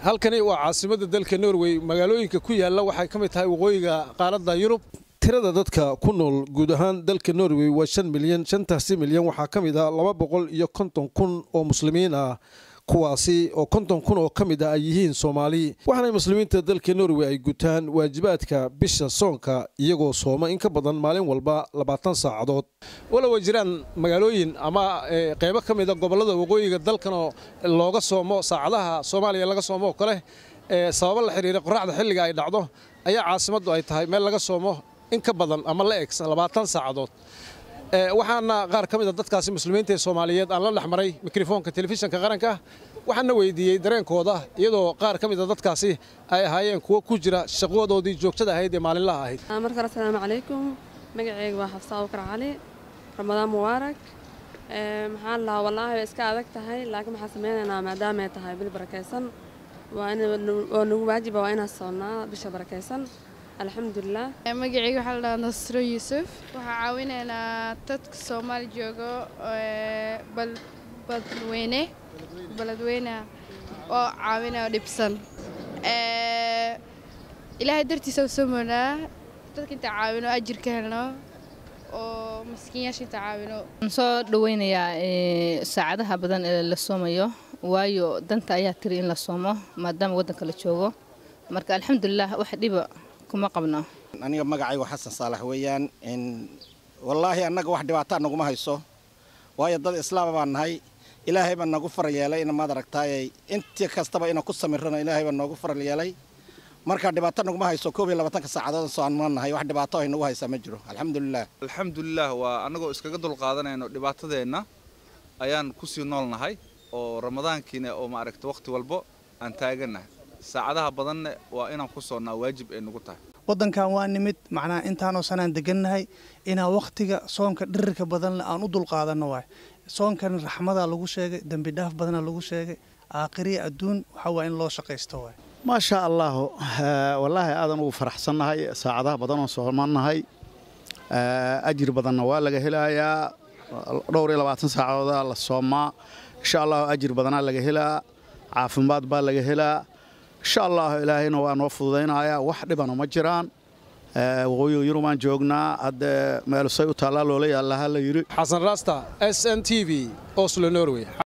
halkani waa caasimadda dalka norway magaalooyinka ku yaalla waxay ka mid tahay waqooyiga qaaradda yurub tirada dadka ku nool guud ahaan dalka norway waa shan milyan shantaasi milyan waxaa ka mid ah laba boqol iyo konton kun oo muslimiin ah kuwaasi oo konton kun oo ka mid ah ay yihiin soomaali waxaana muslimiinta dalka norway ay gutaan waajibaadka bisha soonka iyagoo sooma in ka badan maalin walba labaatan saacadood walow ay jiraan magaalooyin ama qeybo ka mida gobollada waqooyiga dalkanoo looga soomo saacadaha soomaaliya laga soomo oo kale sababo la xiriira qoraxda xilliga ay dhacdo ayaa caasimaddu ay tahay meel laga soomo in ka badan ama la eg labaatan saacadood waxaana qaar ka mida dadkaasi muslimiinta ee soomaaliyeed aan la dhex maray mikrofoonka telefishinka qaranka waxaana weydiiyey dareenkooda iyadoo qaar ka mida dadkaasi ay ahaayeen kuwo ku jira shaqadoodii joogtada ahayd ee maalinlaha ahayd mar kale asalaamu calaykum magaceyga waa xafsa abukar cali ramadaan mubaarak maxaan lahaa wallaahi way iska adag tahay laakiin waxaan sameynaynaa maadaama ay tahay bil barakaysan oo nagu waajiba waa inaan soonnaa bisha barakaysan alxamdulilah magaceyga waxaa la dhahaa nasro yuusuf waxaa caawinaynaa dadka soomaali joogo badweyne baladweyne oo caawinaya oo dhibsan ilaahay dartiisa u soo moonaa dadka inta caawino ajir ka helno oo maskiinyaasha inta caawino waxaan soo dhaweynayaa saacadaha badan ee la soomayo waayo danta ayaa tiri in la soomo maadaama waddanka la joogo marka alxamdulilah wax dhiba aniga magacaygu xasan saalax weeyaan wallaahi annaga wax dhibaataa naguma hayso waayo dad islaama baan nahay ilaahay baa nagu faral yeelay in maad aragtaayay intii kastaba inaan ku samirrano ilaahay baa noogu faral yeelay marka dhibaato naguma hayso koob iyo labaatanka saacadood soo aan ma nahay wax dhibaato ay nagu haysaa ma jiro alxamdulilah alxamdulilah waa annagoo iskaga dulqaadanayno dhibaatadeenna ayaan kusii nool nahay oo ramadaankiina oo maaragta wakhti walbo aan taagannahay saacadaha badanne waa inaan ku soonnaa waajib ay nagu tahay waddankan waa nimid macnaha intaanoo sanaan degannahay inaan wakhtiga soonka dhirirka badanle aan u dulqaadanno waay soonkan raxmadaa lagu sheegay dembi dhaaf badanaa lagu sheegay aakhiriya adduun waxaa waa in loo shaqaysto waay maasha allaahu wallaahi aadan ugu faraxsannahay saacadaha badanoo soomannahay ajir badanna waa laga helayaa dhowr iyo labaatan saacadoodaa la soomaa insha allahu ajir badanaa laga helaa caafimaad baa laga helaa insha allah ilaahayna waa noo fududaynayaa wax dhibana ma jiraan waqooyiga yurubaan joognaa hadde meelsay u taallaa loola yaallaha la yidhi xasan raasta s n t v oslo norway